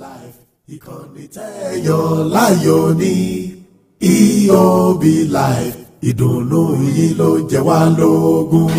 life ìkànnì tẹ́yọ̀ láyò ní EOB life ìdùnnú yín ló jẹ wá lógún.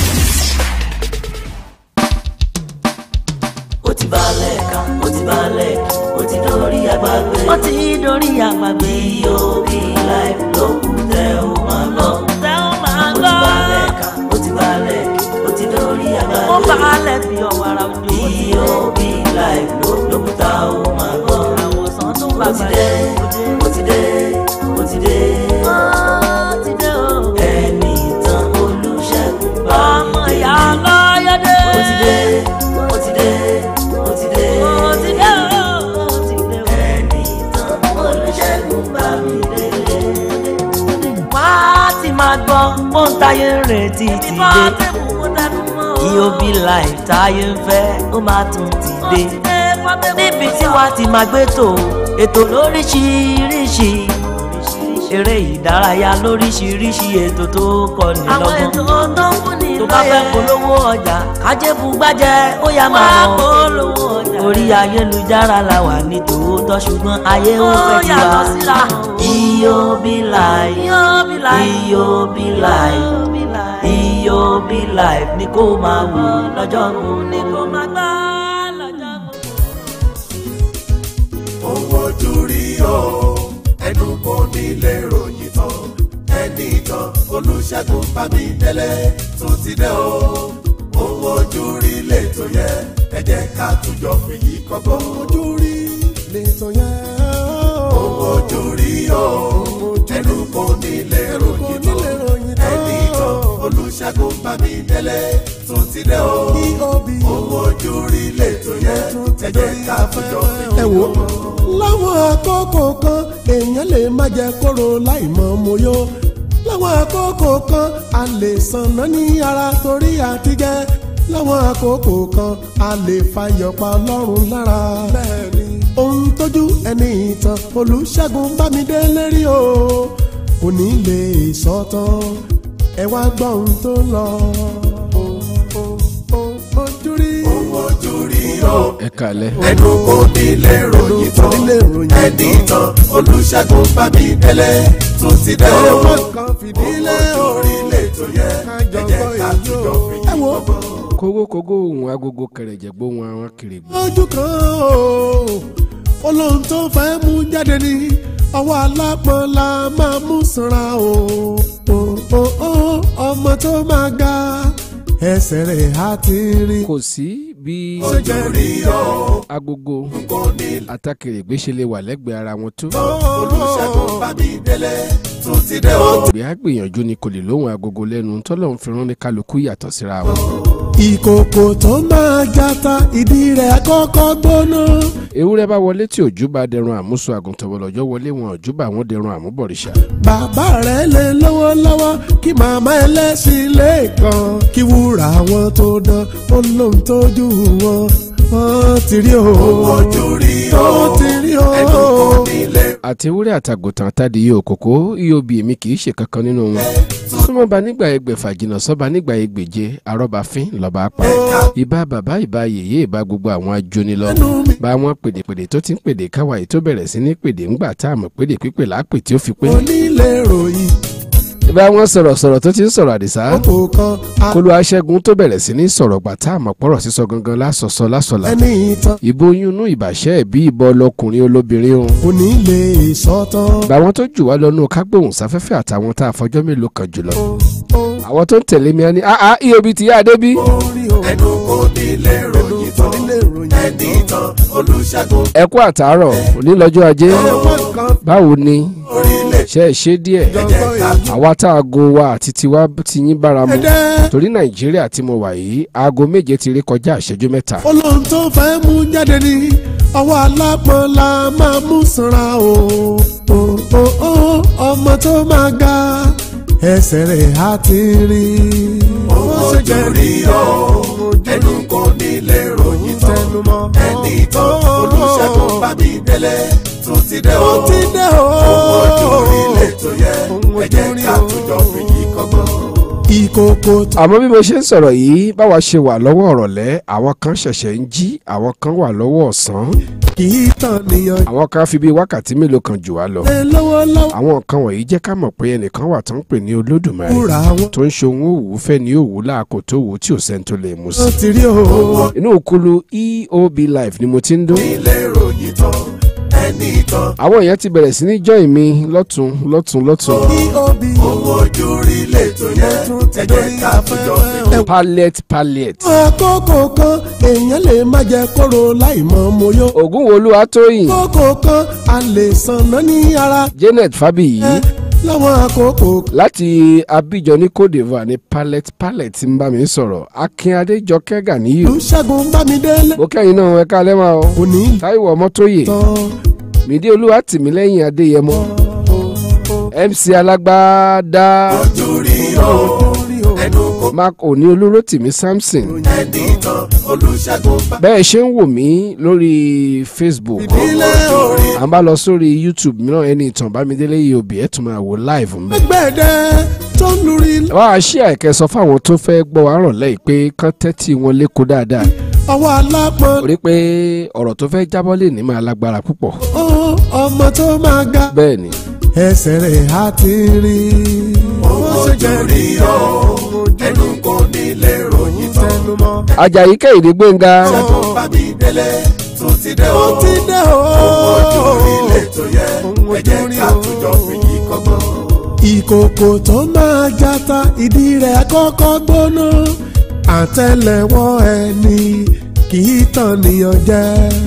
ó ti balẹ̀ kan ó ti balẹ̀ ó ti dórí àgbàgbé. ó ti dórí àgbàgbé. EOB life ló kù tẹ́ ò máa gbọ́. tẹ́ ó máa ó ti gbọ́. balẹ̀ kan ó ti balẹ̀ ó ti dórí àgbàgbé. ó balẹ̀ bí ọ̀wàrà òjò. EOB life ló ló kù tá ò máa gbọ́. àwòsàn tún ó bá ti dé ó ti dé ó ti dé. ó ti dé o. ẹni tán olùṣègùn bá ọmọ mi ìyá délé. ọlọ́yọ̀dé. ó ti dé ó ti dé ó ti dé. ó ti dé o. ó ti dé o. ẹni tán olùṣègùn bá mi délé. wá ti máa gbọ́ ó ń táyé ń retí ti ìbá dé. tẹ̀kù mo dẹnu mọ́ o. EOB life táyé ń fẹ́ ó máa tún ti ó dé. ti dé fọ́tẹ́kù níbi tí wàá ti máa gbé tò ètò lóríṣiríṣi eré ìdárayá lóríṣiríṣi ètò tó kọ́ni àwọn lọ́gbọ́n. ètò tó ń fún ni tó bá fẹ́ polówó ọjà kájébù gbájẹ́ ó yá wá máa lọ. polówó ọjà. orí ayélujára la wà ní tòótọ́ ṣùgbọ́n ayé ó Ó fẹ́ ti yàtọ̀ wá. síra. EOB life EOB life. EOB life EOB life. EOB life ni kó máa wò lọ́jọ́ gbogbo. ní kó máa gbá lọ́jọ́ gbogbo. owó ojú rí o ẹnu kò nílé ròyìn tán ẹni tán olùṣègùn bámidélé tó ti dé o owó ojú rí lẹ́tọ̀ yẹ ẹ jẹ́ ká túnjọ fìyí kọ́gbọ́n. ojú rí lẹ́tọ̀ yẹ. owó ojú rí o ẹnu kò nílé ròyìn tán ẹni tán olùṣègùn bámidélé tó ti dé o owó ojú rí lẹ́tọ̀ yẹ ẹ jẹ́ ká túnjọ fìyí ẹ wò kọ́gbọ́n. láwọn àkókò kan èèyàn lè má jẹ kóró láì mọ moyó láwọn àkókò kan a lè sànná ní ara torí àtijẹ láwọn àkókò kan a lè fàyọpá ọlọ́run lára bẹ́ẹ̀ni ohun tójú ẹni ìtàn olùṣègùn bámidélé rí o kò ní lè sọ tán ẹ wá gbọ́ ohun tó ń lọ ojú rí ojú rí o ẹ kalẹ̀. ẹnu kò nílé ròyìn tán nílé ròyìn ẹni tán olùṣègùn bámidélé tó ti dé o ẹ̀wọ̀n kan fìdílé o orí lẹ́tọ̀ yẹ ẹ jẹ́ ká túnjọ ẹ fìyí wo kọ́gbọ́n. kógókógó ohun agogo kẹrẹ̀jẹ̀ gbóhùn àwọn kèrègbè. ojú kan o olóhùn tó fẹ́ mú jáde ní ọwọ́ alápọ̀n la máa mú sanra o o o o ọmọ tó máa ga ẹsẹ̀ rẹ̀ á ti rí. kò sí bí ojú rí o agogo kò nílé àtàkèrègbè ṣe lè wà lẹ́gbẹ̀ẹ́ ara wọn tó. olùṣègùn bámidélé tó ti dé o. ìgbé àgbìyànjú ni kò lè lóhùn agogo lẹ́nu tọ́lọ́run fi rán ní kálukú yàtọ̀ síra wọn. ìkòkò tó máa jata ìdí rẹ̀ kọ́kọ́ gbóná. ewúrẹ́ bá wọlé tí òjú bá dẹrun àmúso àgùntàn wọlọ́jọ́ wọlé wọn òjú bá wọn dẹrun àmúbọ̀rìṣà. bàbá rẹ̀ lè lówó lọ́wọ́ kí màmá ẹlẹ́sìn lẹ́ẹ̀kan kí wúrà wọn tó dán ó lóun tójú wọn wọ́n ti rí o. ojú rí o ó ti rí o. ẹnu kò nílé àti ewúrẹ́ àtàgùntàn àtàdìyẹ òkòkò EOB èmi kì í ṣe kankan nínú wọn. súnmọ́ba nígbà ẹgbẹ̀fà jìnnà sọ́ba nígbà ẹgbẹ̀je arọ́bàfín lọ́ba pa. ìbá bàbá ìbá yèyé ìbá gbogbo àwọn ajóni lọ. bá wọn pèdèpèdè tó ti ń pèdè káwa yìí tó bẹ̀rẹ̀ sí ní pèdè ńgbà tá a mọ̀ pèdè pípè lápè tí ó fi pé. onílé ròyìn bá wọn sọ̀rọ̀ sọ̀rọ̀ tó ti ń sọ̀rọ̀ àdìsá. ọkọ̀ kan a- kólú aṣẹ́gun tó bẹ̀rẹ̀ sí ní sọ̀rọ̀ gbà tá a mọ̀ pọ̀rọ̀ sísọ gangan lásọ̀sọ lásọ̀là. ẹni ìtàn ìbò oyún inú ìbàṣẹ́ ẹ̀bí ìbọn ọlọkùnrin olóbìnrin o. onílé ìsọ̀tàn. báwọn tó jù wá lọ́nù kágbóhùn sáfẹ́fẹ́ àtàwọn tá a fọjọ́ mélòó kan jùlọ. àwọn tó ń tẹ̀lé mi á ní àá EOB ti yá adé bí. orí o ẹnu kò nílé ròyìn tán onílé ròyìn ẹni tán olùṣègùn ẹ kú àtàárọ̀ òní lọ́jọ́ ajé. ẹ̀wọ̀n kan báwo ni orílẹ̀ ṣe é ṣe díẹ̀. jọgbọ́ èyí àwa tá aago wa àti tiwa ti yín bára mu. ẹ̀dẹ́ torí nàìjíríà tí mo wà yìí aago méje ti rí kọjá ìṣẹ́jú mẹ́ta. olóhùn tó fẹ́ mú jáde ní ọwọ́ alápọ̀n la máa mú sanra o o o o ọmọ tó máa ga ẹsẹ̀ rẹ̀ á ti rí. ojú rí o ẹnu kò nílé ròyìn tán tẹnumọ́ ẹni tán olùṣègùn bámidélé tó ti dé o. ó ti dé o. ojú rí lẹ́tọ̀ yẹ ẹ jẹ́ ká túnjọ fìyí kọ́gbọ́n. ìkòkò tó àmọ́ bí mo ṣe ń sọ̀rọ̀ yìí báwa ṣe wà lọ́wọ́ ọ̀rọ̀lẹ́ àwọn kan ṣẹ̀ṣẹ̀ ń jí àwọn kan wà lọ́wọ́ ọ̀sán kì í tàn nìyàn àwọn kan fi bíi wákàtí mélòó kan jù wá lọ. jẹ lọ́wọ́lọ́wọ́ àwọn nǹkan wọ̀nyí jẹ́ ká mọ̀ pé ẹnìkan wà tó ń pè ní olódùmarè kúra wọn tó ń ṣe ohun òwú fẹ́ ní òwú láàkó tó wù ú tí ò sẹ́ni tó lè mú sí. ti rí o. inú òkulu eob life ni mo ti ń dún. ilé ìròyìn tán ẹni tán àwọn èèyàn ti bẹ̀rẹ̀ sí ní join mi lọ́tún lọ́tún lọ́tún. eob owó ojú rí lẹ́tọ̀ yẹn tún ti ẹ jẹ́ dórí ká fìjọ afẹ́fẹ́. fi pallet pallet. àkókò kan èèyàn lè má jẹ kóró láì mọ moyó. ògún wo olúwa tóyìn àkókò kan a lè sanná ní ara. janet fabiyi láwọn àkókò kan láti abidjan ní cote divoire ní pallet pallet ń bá mi sọ̀rọ̀ akin adéjọkẹ́ ganiyu. olùṣègùn bámidélé mo kẹ́yìn náà ẹ̀ka lẹ́mà o. òní táíwò ọmọtóyè tán. mídí olúwa tìmílẹ́yìn adéyẹmọ mc alágbádá ojú rí o ẹnu kò mark òní olóró tìmí samson ẹni tán olùṣègùn bá bẹ́ẹ̀ ṣe ń wò mí lórí facebook ilé o. à ń bá lọ sórí youtube mìíràn ẹni ìtàn bámidélé yìí òbí ẹ̀ tún máa wò live ń bẹ̀. gbẹ̀dẹ̀ tó ń lórí wá a ṣí àìkẹ́ sọ fáwọn tó fẹ́ gbọ́ wa rọ̀ lẹ́yìn pé kán tẹ́tí wọn lẹ́kọ̀ọ́ dáadáa ọwọ́ alápọ̀n. rí pé ọ̀rọ̀ tó fẹ́ jábọ́ lè ní máa lágbára púpọ̀ ó ọmọ tó máa ga bẹ́ẹ̀ ni ẹsẹ̀ rẹ̀ á ti rí. ojú rí o ẹnu kò nílé ìròyìn tán tẹnumọ́. ajayi kẹ́hìndé gbẹ̀ngà ṣẹ́gun bá mi délé tún ti dé o ó ti dé o. ojú rí lẹ́tọ̀ yẹn ẹ jẹ́ ká fìjọ fi yí kọ́gbọ́n. ìkòkò tó máa jata ìdí rẹ̀ kọ́kọ́ gbóná àtẹ́lẹwọ́ ẹni kì í tàn níyàn jẹ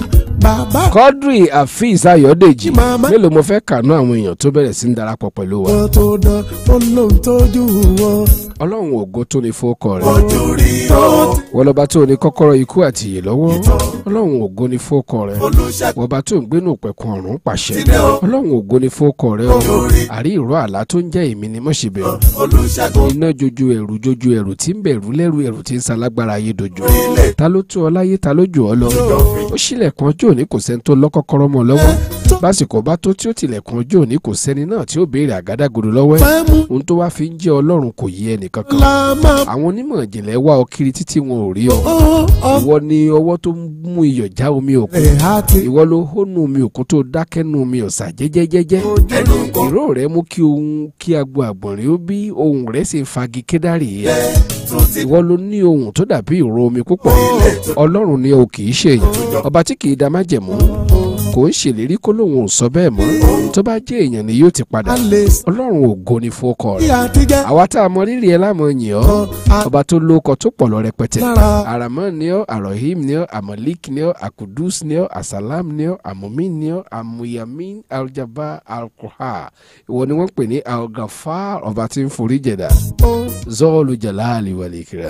bàbá quadri afeez ayọ̀dèjì Màmá. mélòó mo fẹ́ kànú àwọn èèyàn tó bẹ̀rẹ̀ sí ń darapọ̀ pẹ̀lú wa wọn tó dán ó lóun tójú wọn. ọlọ́run ògo tó ní fọ́kọ rẹ̀ ojú rí o wọ́n lọ́ba tó ní kọ́kọ́rọ́ ikú àti ìyè lọ́wọ́ ọlọ́run ògo ní fọ́kọ rẹ̀ olùṣègùn wọ́n bá tó ń gbénú pẹ̀kun ọ̀run pàṣẹ Síbẹ̀ o. ọlọ́run ògo ní fọ́kọ rẹ̀ o Lórí. àrí ìró àlá tó ń jẹ́ èmi ni mọ̀ṣẹ̀bẹ̀ olùṣègùn iná jojo ẹ̀rù jojo ẹ̀rù tí ń bẹ̀rù lẹ́rù ẹ̀rù tí ń salágbára ayé dojo ilé ta ló tó ọ láyé ta ló jù ọ lọ ó ṣílẹ̀kùn ọjọ́ òní kò sẹ́ni tó lọ́kọ́kọ́rọ́ mọ́ ọ lọ́wọ́ básìkò bá tó tí ó tilẹ̀kùn ọjọ́ òní kò sẹ́ni náà tí ó béèrè àgádágodo lọ́wọ́ ẹ̀ fẹ́ mú ohun tó wá fi ń jẹ́ ọlọ́run kò yé ẹnìkankan la máa àwọn onímọ̀ ìjìnlẹ̀ wá ọ kiri títí wọn ò rí ọ ó ọmọ ìwọ ni ọwọ́ tó ń mú iyọ̀ já omi òkun rẹ̀ á ti ìwọ ló hónú omi òkun tó dákẹ́ nú omi ọ̀sà jẹ́jẹ́jẹ́jẹ́ ẹnu kò ìró rẹ̀ mú kí ohun kí agbo àgbọ̀nrín ó bí ohun rẹ̀ sì ń fagi kédárì yẹ tún ti ìwọ ló ní ohun tó dàbí ìró omi púpọ̀ ọlọ́run ni o kì í ṣe èèyàn ọba tí kì í da májẹ̀mú kò ń ṣèlérí kó lóun ò sọ bẹ́ẹ̀ mọ́ tó bá jẹ́ èèyàn ni yóò ti padà a lè ọlọ́run ògo ni fọ́kọ sí rẹ̀ àtijọ́ àwa tá a mọ rírì ẹ lámọ yìn ọ́ kan ọba tó lóko tó pọ̀ lọ rẹpẹtẹ lára aramọ ni ọ́ arohim ni ọ́ amolik ni ọ́ akudus ni ọ́ asalam ni ọ́ amumin ni ọ́ amuyamin aljaba alkoha ìwọ ni wọ́n pè ní algafar ọba tí ń forí jẹ̀dá zọ́ọ̀lù jalali wàlíkìrà.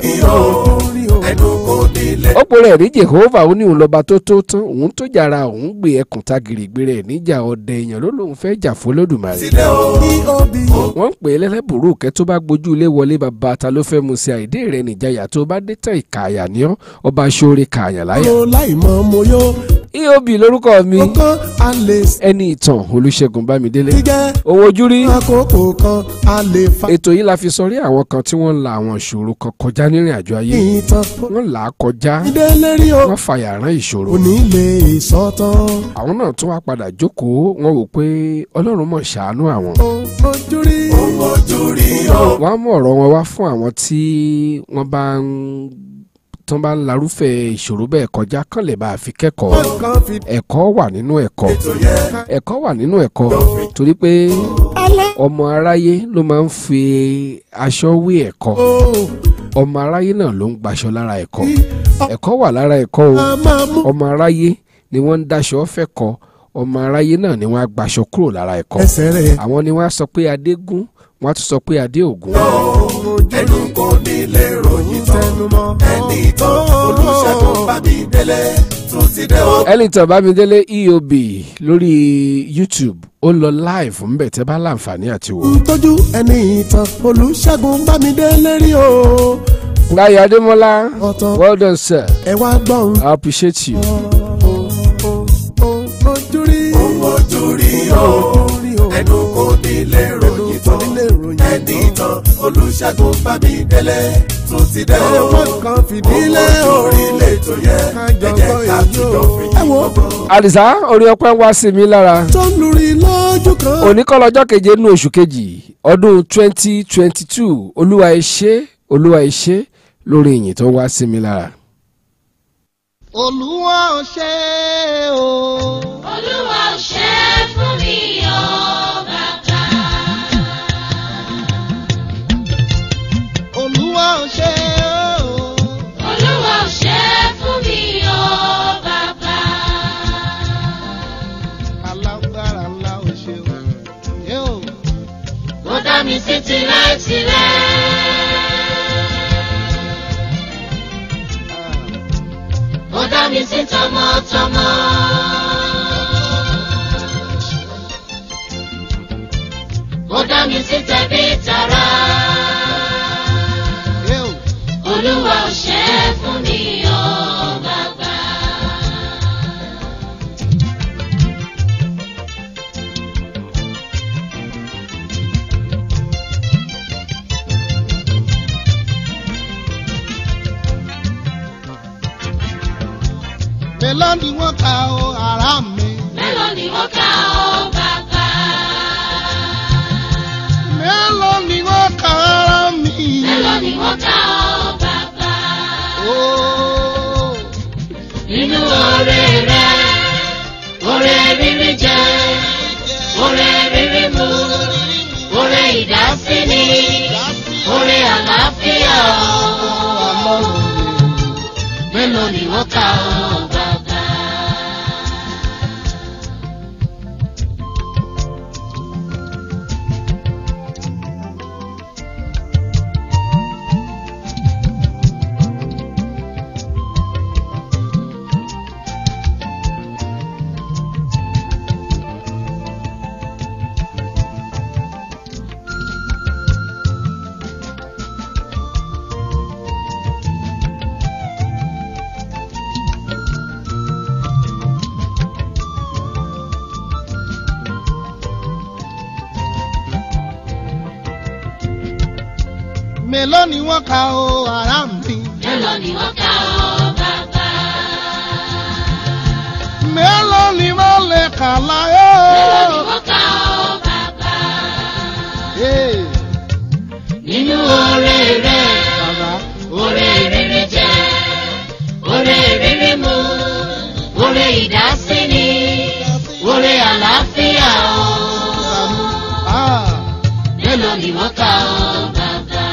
orí o ẹnu kò nílé ó pòrò ẹ̀rí jehova ó ní òun lọ́ba tó tó tán òun tó jàra òun gbé ẹkùn tagìrì gbé rẹ̀ níjà ọdẹ èèyàn ló lóun fẹ́ jà fún lódùmarè. sílẹ̀ o eob wọ́n ń pè é lẹ́lẹ́bùrú kẹ́ tó bá gbójú ilé wọlé bàbá ta ló fẹ́ mu sí àìdé rẹ̀ nìjayà tó bá dé tán ìkààyà ní ọ́ ọba aṣọ́re kààyàn láyà. ro láì mọ moyó eob lórúkọ mi ọkàn a lè ẹni ìtàn olùṣègùn bámidélé tijẹ́ owó ojú rí àkókò kan a lè fa ètò yìí la fi sọrí àwọn kan tí wọ́n ń la àwọn ìṣòro kan kọjá nírìn àjò ayé ìtàn wọ́n là á kọjá ìdílé rí o wọ́n fàyà rán ìṣòro òní lè sọ́tàn àwọn náà tún wá padà jókòó wọ́n wò pé ọlọ́run mọ̀ ṣàánú àwọn ojú rí ojú rí o wọ́n á mú ọ̀rọ̀ wọn wá fún àwọn tí wọ́n bá ń tán bá ń larúfẹ́ ìṣòro bẹ́ẹ̀ kọjá kán lè bá a fi kẹ́kọ̀ọ́ kan fi ẹ̀kọ́ wà nínú ẹ̀kọ́ tó yẹ ẹ̀kọ́ wà nínú ẹ̀kọ́ torí pé alẹ́ ọmọ aráyé ló máa ń fi aṣọ wé ẹ̀kọ́ o ọmọ aráyé náà ló ń gbaṣọ lára ẹ̀kọ́ ẹ̀kọ́ wà lára ẹ̀kọ́ o a máa mú ọmọ aráyé ni wọ́n ń daṣọ fẹ́kọ́ ọmọ aráyé náà ni wọ́n á gbaṣọ kúrò lára ẹ̀kọ́ ẹsẹ̀ rẹ̀ àwọn ni wọ́n á sọ pé adé gún wọ́n á tún sọ pé adé ògún ẹnu kò nílé ìròyìn tán tẹnumọ́ ẹni tán olùṣègùn bá mi délé tún ti dé o Ellington Bámidélé EOB lórí YouTube ó lọ live ńbẹ tẹ́ bá láǹfààní àti wò. tójú ẹni ìtàn olùṣègùn bámidélé rí o Láyé Adémọ́lá ọ̀tàn well done sir ẹ wá gbọ́n I appreciate you. ojú rí ojú rí o orí o ẹnu kò nílé ìròyìn tán onílé ìròyìn ẹni tán olùṣègùn olùṣègùn bámidélé tún ti dé o. ẹ̀wọ̀n kan fìdílé o. orílẹ̀ tó yẹ kájọ ẹ jẹ́ gbọ́ ká èyí tìjọ o. fi ẹ wo gbọ́gbọ́. àdìsá orí ọpẹ́ ń wá sí mi lára tó ń lórí lójú kan. òní kọ́ lọ́jọ́ keje nínú oṣù kejì ọdún twenty twenty two olúwa ẹ ṣé olúwa ẹ ṣé lórí ìyìn tó wá sí mi lára. olúwa ò ṣe o. Olúwa ò ṣe é fún mi o bàbá. olúwa ò ṣe o. Olúwa ò ṣe é fún mi o bàbá. alágbára ńlá ò ṣe o. yóò Ó dá mi sí tirẹ̀-tirẹ̀. Ó dá mi sí tọmọtọmọ. Ó dá mi sí tẹbí tará. yóò Olúwa ò ṣe é fún mi o bàbá. mélòó ni wọ́n ka o ara mi. Mélòó ni wọ́n kà ó bàbá? mélòó ni wọ́n ka ara mi. Mélòó ni wọ́n kà ó bàbá? ooo. Nínú oore rẹ̀, oore rírí jẹ, oore rírí mu, oore ìdásíni, oore àlàáfíà o. Mélòó ni wọ́n kà ó bàbá? mélòó ni wọ́n ka o ara mi. Mélòó ni wọ́n kà ó bàbá? mélòó ni wọ́n lè kà láyé. Mélòó ni wọ́n kà ó bàbá? Ee, Nínú oore rẹ̀. bàbá Oore rírí jẹ, oore rírí mu, oore ìdásíni, oore àlàáfíà o. ah, Mélòó ni wọ́n kà ó bàbá?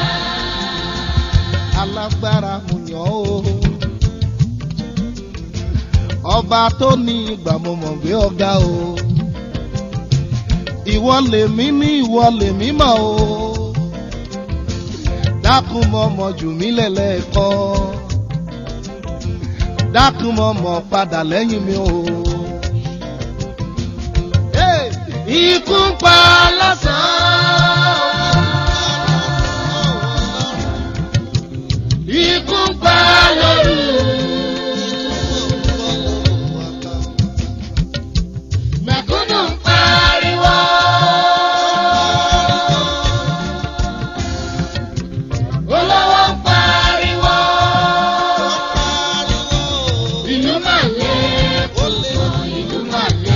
alágbára mo yàn ó. ọba tó ní ìgbà mo mọ̀ gbé ọ̀gá o. ìwọ lèmi ní ìwọ lèmi mọ̀ o. dákun mọ̀ mọ̀ jù mí lẹ́lẹ́kọ́. dákun mọ̀ mọ̀ padà lẹ́yìn mi o. Hey! ikú ń pa lásán. Ikú ń pa lóru. Mẹ̀kúnnù ń pariwo. Olówó ń pariwo. Ìlú máa lé púpọ̀, ìlú máa lé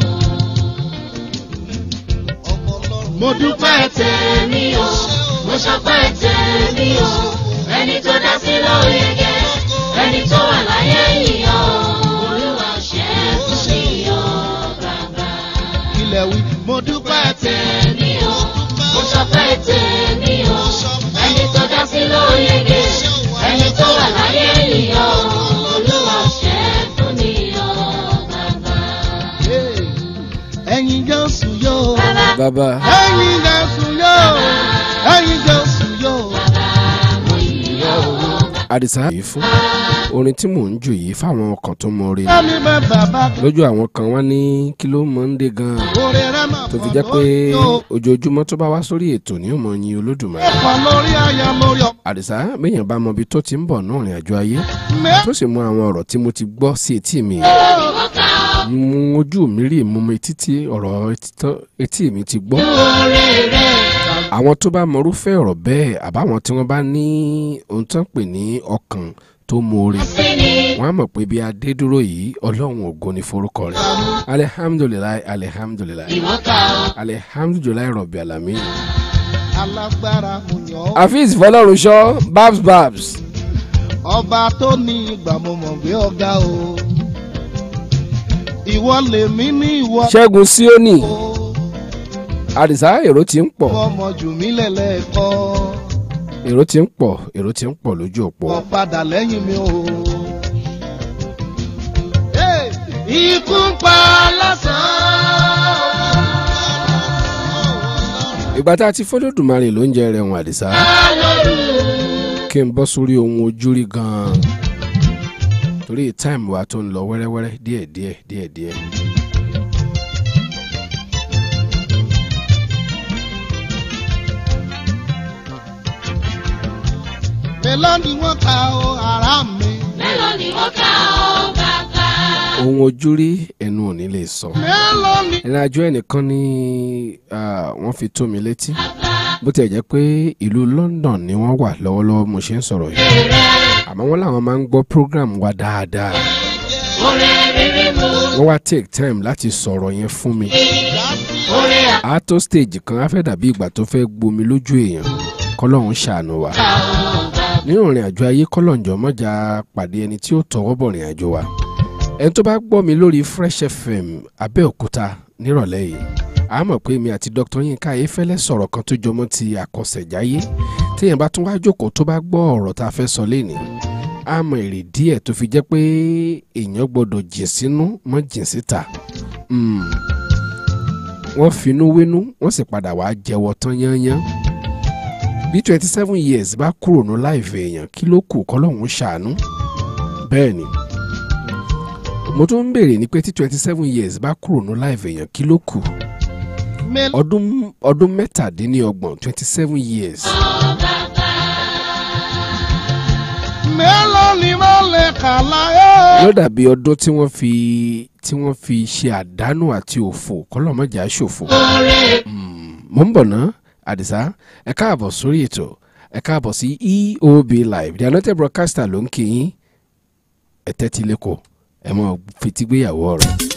o. Mo dúpẹ́ tèmi o, mo ṣọpẹ́ tèmi o. Ẹni tó dá sí ló yege, ẹni tó wà láyé yìí o. Olúwa ṣe é fún mi o, bàbá. ilẹ̀ wí mo dúpẹ́ tẹ̀. Tèmi o, mo ṣọpẹ́ tèmi o. Ẹni tó dá sí ló yege, ẹni tó wà láyé yìí o. Olúwa ṣe é fún mi o, bàbá. ẹ̀yin jésù yóò. bàbá ẹ̀yin jésù yóò. ẹ̀yin jésù yóò. Mo yìí o. àdìsá yìí fún orin tí mò ń jù yìí fáwọn ọkàn tó mọ orin ẹ̀mí bẹ́ bàbá kan. lójú àwọn kan wá ní kí ló mọ ń dé gan-an orí rẹ̀ máa tó fi pọ̀ jẹ́ pé lórí o. ojoojúmọ́ tó bá wá sórí ètò ní òmò yin olódùmarè ẹ̀pọ̀ lórí aya lórí ọkọ̀. àdìsá béèyàn bá mọ ibi tó ti ń bọ̀ náà rìn àjò ayé tó sì mú àwọn ọ̀rọ̀ tí mo ti gbọ́ sí etí mi mú ojú mi rí mú mi etí tí ọ̀rọ̀ etí tó- etí mi ti gbọ́ Oore rẹ̀, àwọn tó bá mọrúfẹ́ ọ̀rọ̀ bẹ́ẹ̀ àbáwọn tí wọ́n bá ní ohun tó ń pè ní ọkàn tó mọ̀ọ́rẹ́ sí ni wọ́n á mọ̀ pé bí adé dúró yìí ọlọ́run ògo ni forúkọ rẹ̀ alihamudulilayi alihamudulilayi ìwọ́ka o. alihamudulilayi rọ̀bì alami. alágbára mo yàn ọ́. afeez fọlọ́runṣọ́ babs babs ọba tó ní ìgbà mo mọ̀ gbé ọ̀gá o. ìwọ lèmi ní ìwọ. ṣẹ́gun síónì o. àdìsá èrò ti ń pọ̀ ọmọ jù mí lẹ́lẹ́kọ́. èrò ti ń pọ̀ èrò ti ń pọ̀ lójú òpó. wọ́n padà lẹ́yìn mi o. Hey! ikú ń pa lásán. ìgbà tá a ti fọlọ́dùmarè ló ń jẹ rẹ̀ wọn àdìsá kí n bọ́ sórí ohun ojúrí gan-an torí táìmù wa tó ń lọ wẹ́rẹ́wẹ́rẹ́ díẹ̀díẹ̀ díẹ̀díẹ̀. mélòó ni wọ́n ka o ara mi. mélòó ni wọ́n ká ọ bàbá. ohun ojúrí ẹnu ò ní lè sọ. mélòó ni. ìrìn àjò ẹnìkan ní ah, wọ́n fi tó mi létí bó tiẹ̀ jẹ́ pé ìlú London ni wọ́n wà lọ́wọ́lọ́wọ́ mo ṣe ń sọ̀rọ̀ yìí àmọ́ wọ́n làwọn máa ń gbọ́ program wa dáadáa oore rírí mu. wọ́n wá take time láti sọ̀rọ̀ yẹn fún mi oore a tó stage kan á fẹ́ dàbí ìgbà tó fẹ́ gbomi lójú èèyàn kọ́lọ́hún ṣàánú wa àká o bàbá. nínú ìrìn àjò ayé kọ́lọ́njọ́ mọ́jà pàdé ẹni tí ó tọwọ́ bọ̀ ìrìn àjò wa ẹni tó bá gbọ́ mi lórí Fresh FM Abẹ́òkúta nírọ̀lẹ́ yìí a mọ̀ pé mi àti Dr. Yinka Ayéfẹ́lẹ́ sọ̀rọ̀ kan tó jọmọ́ ti àkọsẹ̀jáyé téèyàn bá tún wá jókòó tó bá gbọ́ ọ̀rọ̀ tá a fẹ́ sọ lénìí a mọ èrè díẹ̀ tó fi jẹ́ pé èèyàn gbọ́dọ̀ jìn sínú mọ́ jìn síta Mm. wọ́n finú wénú wọ́n sì padà wá jẹ́wọ́ tán yányán bí twenty seven years bá kúrò ní láìfẹ́ èèyàn kí ló kù kọ́lọ́hún ṣàánú bẹ́ẹ̀ ni mo tún ń béèrè ní pé tí twenty seven years bá kúrò ní láìfẹ́ èèyàn kí ló kù mélòó ọdún ọdún mẹ́tàdínlọ́gbọ̀n twenty seven years mélòó ni mo lè kà láyé. ló dàbí ọdún tí wọ́n fi tí wọ́n fi ṣe àdánù àti òfò kọ́lọ́mọjà ṣòfò mo ń bọ̀ ná àdìsá ẹ káàbọ̀ sórí ètò ẹ káàbọ̀ sí eob live the anointed broadcaster ló ń kí yín ẹ tẹ́tí lẹ́kọ̀ọ́ ẹ mọ̀ fetígbéyàwó ọ̀rọ̀.